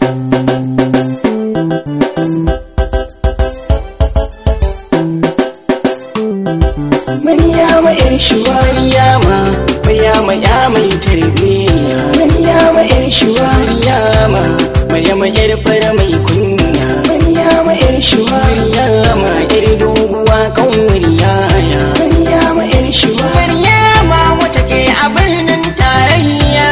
Maryama yar shuwa Maryama Maryama ya mai tarbiyya Maryama yar shuwa Maryama Maryama yar fara mai kunya Maryama yar shuwa Maryama yar doguwa kan Maryaya Maryama yar shuwa Maryama wace ke a birnin tarayya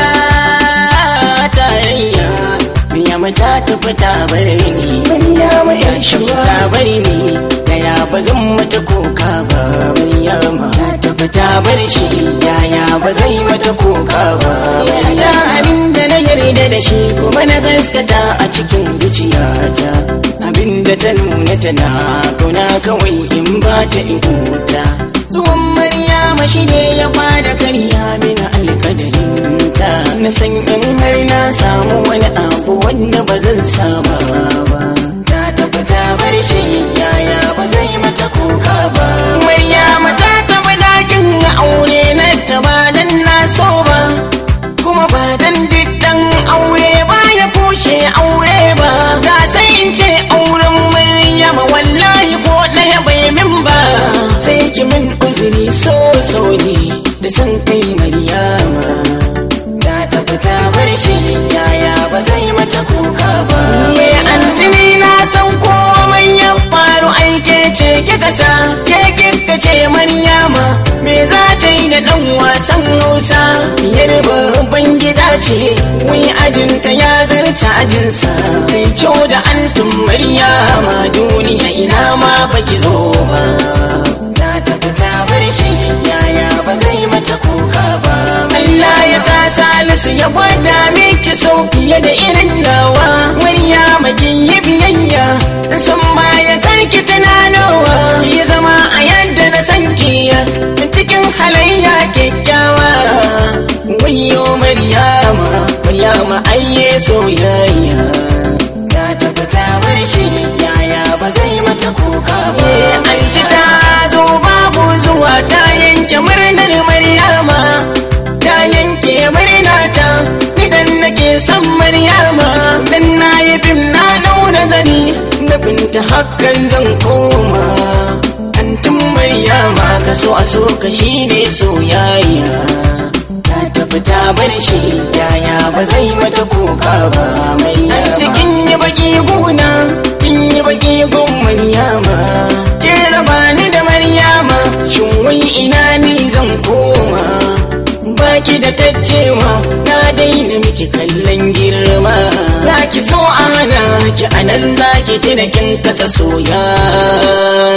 tarayya Maryama ta tafi ta bar ni Maryama yar shuwa ta bar ni yaya ba zan mata kuka ba Maryama ta tafi ta bar shi yaya ba zai mata kuka ba ya abin da na yarda da shi kuma na gaskata a cikin zuciyata abin da ta nuna tana kauna kawai in ba ta in huta zuwan Maryama shi ne ya fara karya mini alkadarinta na san in har na samu wani abu wanda ba zan saba ba ta tafi ta bar shi yaya ba zai mata kuka ba Maryama ta taɓa dakin aure na ta ba dan na so ba kuma ba dan diddan aure ba ya kushe aure ba da sai in ce auren Maryama wallahi ko ɗaya bai min ba sai ki min uzuri so so ne da san kai Maryama ta tafi ta bar shi yaya ba zai mata kuka ba ye antini na san komai ya faru aike ce kika sa ke kika ce maryama me za ta yi da dan wasan hausa yar babban gida ce wai ajinta ya zarce ajinsa kai kyau da antum maryama duniya ina ma baki zo ba ta tafi ta bar shi yaya ba zai mata kuka ba Allah ya sa salisu ya gwada miki sau fiye da irin nawa Maryama kin yi biyayya san baya karki tunanawa ki zama a yadda na san ki cikin halayya kyakkyawa wayo Maryama Maryama ayye soyayya ta tafi ta bar shi yaya ba zai mata kuka ba anti ta zo babu zuwa ta yanke murnar Maryama ta yanke murna ta idan nake son Maryama dan na yi fim na daura zani na binta hakan zan koma antin Maryama ka so a so ka shine soyayya ta tafi ta bar shi yaya ba zai mata kuka ba mai yama kin yi baki guna kin yi baki gun Maryama kin raba ni da Maryama shin wai ina ni zan koma baki da taccewa na daina miki kallon girma zaki so ana ki anan zaki tuna kin kasa soyayya